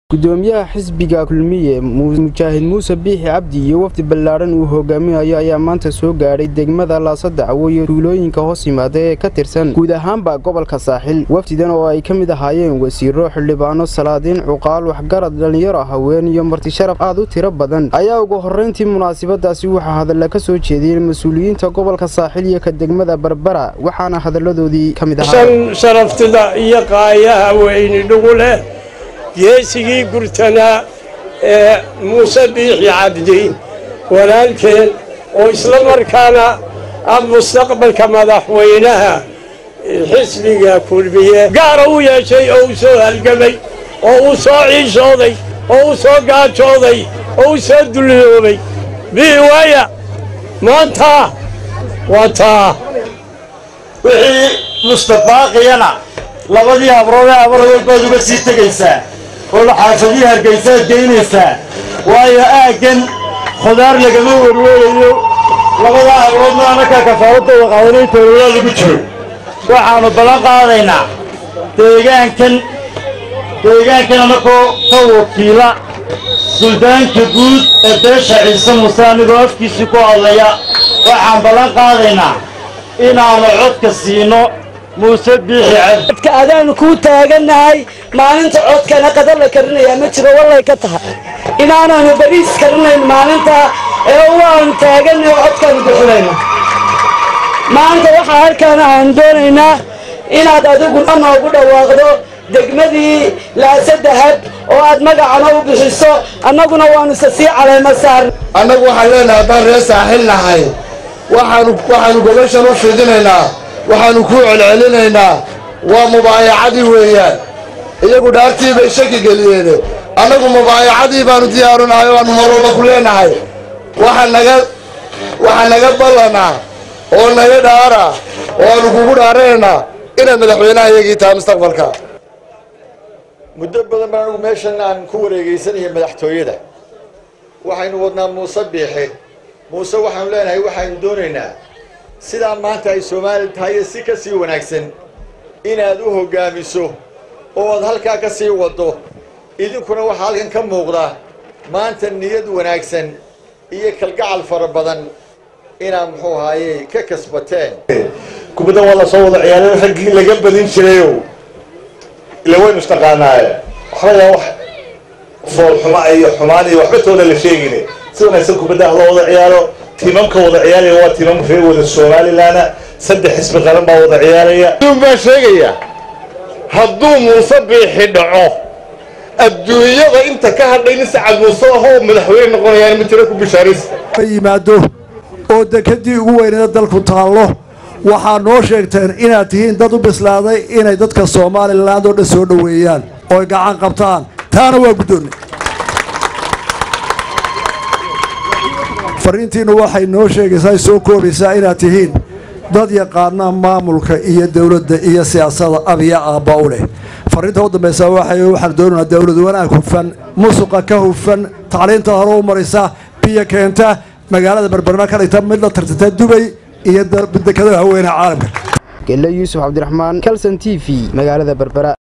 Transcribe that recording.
gudoomiyaha xisbiga kulmiye mujaahid muuse biixi cabdi iyo wafdi ballaadhan uu hogaaminayo ayaa maanta soo gaadhay degmada laasadacwo iyo tuulooyinka hoos yimaada ee ka tirsan guud ahaanba gobolka saaxil wafdidan oo ay ka mid ahaayeen wasiiro xildhibaano salaadiin cuqaal waxgarad dhallinyaro haween iyo martisharaf aad u tiro badan ayaa ugu horrayntii munaasabadaasi waxaa hadalla ka soo jeediyeen mas-uuliyiinta gobolka saaxil iyo ka degmada barbara waxaana hadalladoodii ka mid ahaa shan sharaftida iyo qaayaha weyni dhugu leh geesigii gurtanaa ee muuse biixi cabdi walaalkeen oo isla markaana ah mustaqbalka madaxweynaha xisbiga kulmiye gaara u yeeshay oo u soo halgamay oo u soo ciishooday oo u soo gaajooday oo u soo dulloobay bii waaya maanta waa taa wixii mustafaaqiyana labadii habroode habarhood baad uga sii tegaysaa oo xaafadii hargaysaad geynaysaa waayo aaggan khudaar lagama werweerayo labadaa habroodna annakaa kafaaladooda qaadanay toololaa lagu jiro waxaannu ballan qaadaynaa deegaankan deegaankan annakoo ka wakiila suldaanka guud ee beesha ciise muuse anigoo afkiisii ku hadlaya waxaan ballan qaadaynaa inaannu codka siino muuse biixi cabdi codka adaanu kuu taagannahay maalinta codkana qadar la karinayaa ma jiro wallay ka tahay inaanaanu bariis karinayn maalinta ee waanu taagannahay oo codkaanu bixinayna maanta waxaa halkaana aan doonaynaa inaad adiguna noogu dhawaaqdo degmadii laasa dahab oo aad magacana u bixiso annaguna waanu se sii caleema saarna annagu waxaan leenahay haddaan reer saaxil nahay waxaanu waxaanu gobashan u fidinaynaa waxaannu kuu celcelinaynaa waa mubaayacadii weeyaan iyagu dhaartii bay shaki geliyeene annagu mubaayacadii baannu diyaarunahay oo aannu marwalba ku leenahay waxa naga waxaa naga ballanaa oo naga dhaara oo aannu kugu dhaaranaynaa inaad madaxweynaha iyagii tahay mustaqbalka muddo badan baan anugu meeshan aan ku wareegaysanaya madaxtooyada waxaynu wadnaa muuse biixi muuse waxaanu leenahay waxaynu doonaynaa sidaa maanta ay soomaali tahay si ka sii wanaagsan inaad u hoggaamiso oo aad halkaa ka sii waddo idinkuna waxaa halkan ka muuqda maanta niyad wanaagsan iyo kalgacal fara badan inaad muxuu ahaaye ka kasbateen kubadda waa la soo wada ciyaareen raggii laga badin jirayow ila waynu istaqaanaaye waxba yaa wax foolxuma iyo xumaan iyo waxba tooda la sheegine si wanaagsan kubadda ah loo wada ciyaaro tiimamka wada ciyaaraya waa tiimam reer wada somalilanna saddex xisbi qaran baa wada ciyaaraya baa sheegaya hadduu muuse biixi dhaco adduunyada inta ka hadhay nin sacad muuse ahoo madaxweyne noqonayaan ma jira ku bishaaraysta yimaado oo dekadii ugu weyneeda dalku taallo waxaa noo sheegteen inaad tihiin dad u bislaaday inay dadka somalilan oo dhan soo dhoweeyaan ooy gacan qabtaan taana waa guddoonnay fariintiinnu waxay noo sheegaysaa soo koobaysaa inaad tihiin dad yaqaana maamulka iyo dowladda iyo siyaasada abiya aabba u leh fariinta u dambaysa waxay waxaan doonaynaa dowlad wanaag hufan musuqa ka hufan tacliinta hore u marisa biyo keenta magaalada berberna ka dhigta mid la tartata dubay iyo dekadaha haweenaha caalamka gelle yuusuf cabdiraxmaan kalson t v magaalada berbera